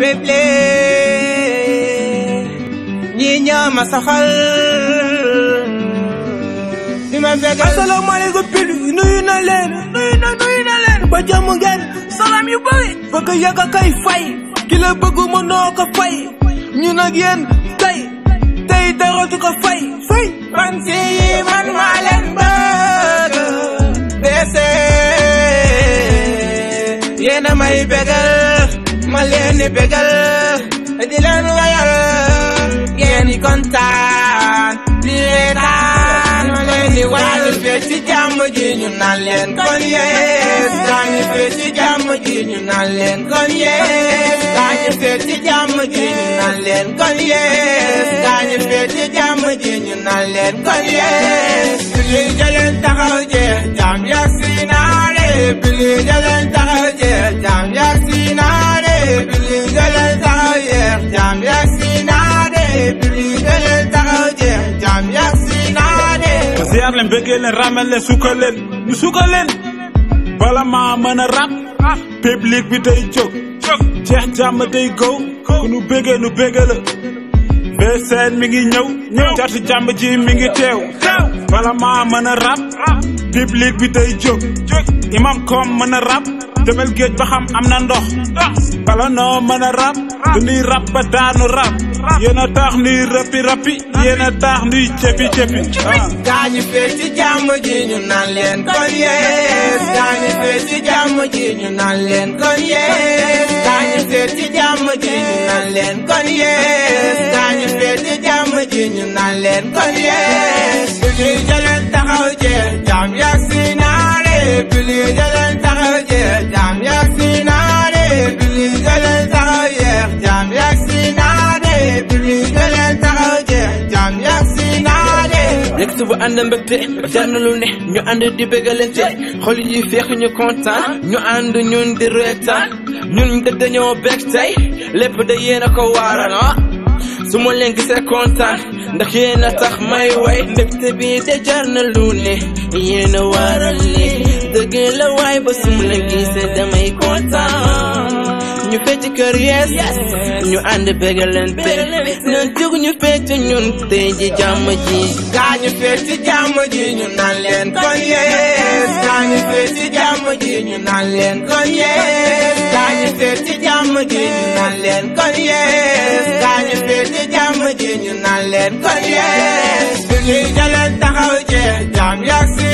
béble ñi ñoo ma soxal di ma bëgg asalaamaaleykum pil nuyu na leen nuyu na nuyu na leen ba jàmm ngeen salaam yu bëri bëgg yàgg kay fay ki la bëgg ma noo ko fay ñu nag yéen tey tey dara du ko fay fay man si man maa leen bëgg dese yéen a may bégal ma leen di bégal di leen wayal ngeen di kontaan di reetaan ma leen di wayal fee ci jàmm ji ñu naan leen kon yees daañu fee ci jàmm ji ñu naan leen kon yees daañu fee ci jàmm ji ñu naan leen kon yees daañu fee ci jàmm ji ñu naan leen kon yees bili jaleen taxaw jeex jàmm yak si naare bili jaleen taxaw jeex jàmm yak si naare bili jaleen taxaw jeex jàmm yak si naare bili jaleen taxaw jeex jàmm yak si naare ziar leen bëggee leen ramen leen sukkal leen ñu sukkal leen bala maa mën a rap public bi day jóg jeex jàmm day gow ku nu bëggee nu bëggee la VSN mi ngi ñëw ñëw catu jàmm ji mi ngi teew bala maa mën a rap public bi day jóg imam kom mën a rap demel géej ba xam am na ndox bala noo mën a rap dañuy rap ba daanu rap yéen a tax nuy rapi rapi yéen a tax nuy cepi cepi gaañu fee ci jàmm ji ñu naan leen kon yees gaañu fee ci jàmm ji ñu naan leen kon yees gaañu fee ci jàmm ji ñu naan leen kon yees gaañu fee ci jàmm ji ñu naan leen kon yees bili jaleen taxaw jeex jàmm yak si naare bili jaleen taxaw jeex jàmm yak si naare bili jaleen taxaw jeex jàmm yak si naare bili jaleen taxaw jeex jàmm yak si naare nekk bu ànd mbégte jar na lu ne ñu ànd di bégalante xol yi feex ñu kontaan ñu ànd ñun di reetaan ñun de dañoo bég tey lépp da yéen a ko waaral ah su ma leen gisee kontaan ndax yéen a tax may way mbégte bi de jar na lu ne yéen a waaral li dëgg la waay ba su ma leen gisee damay kontaan ñu fecc kër yees ñu ànd bégalante na jóg ñu fecc ñun tey ji jàmm ji gaañu fee ci jàmm ji ñu naan leen kon yees gaañu fee ci jàmm ji ñu naan leen kon yees gaañu fee ci jàmm ji ñu naan leen kon yees gaañu fee ci jàmm ji ñu naan leen kon yees bili jaleen taxaw jeex jàmm yak si